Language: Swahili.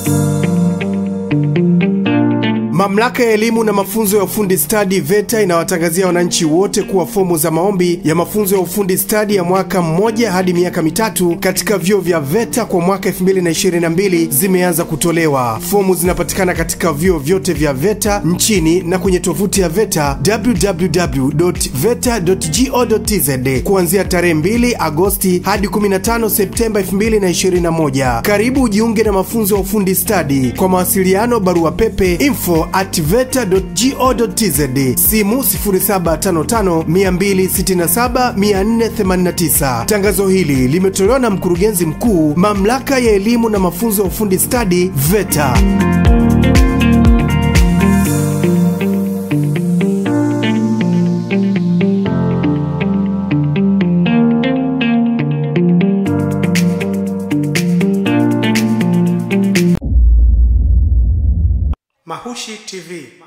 Mamlaka ya elimu na mafunzo ya ufundi stadi VETA inawatangazia wananchi wote kuwa fomu za maombi ya mafunzo ya ufundi stadi ya mwaka mmoja hadi miaka mitatu katika vyuo vya VETA kwa mwaka 2022 zimeanza kutolewa. Fomu zinapatikana katika vyuo vyote vya VETA nchini na kwenye tovuti ya VETA www.veta.go.tz kuanzia tarehe 2 Agosti hadi 15 Septemba 2021. Karibu ujiunge na mafunzo ya ufundi stadi. Kwa mawasiliano, barua pepe info at veta.go.tz, simu 0755 267 489. Tangazo hili limetolewa na mkurugenzi mkuu mamlaka ya elimu na mafunzo ya ufundi stadi VETA. Mahushi TV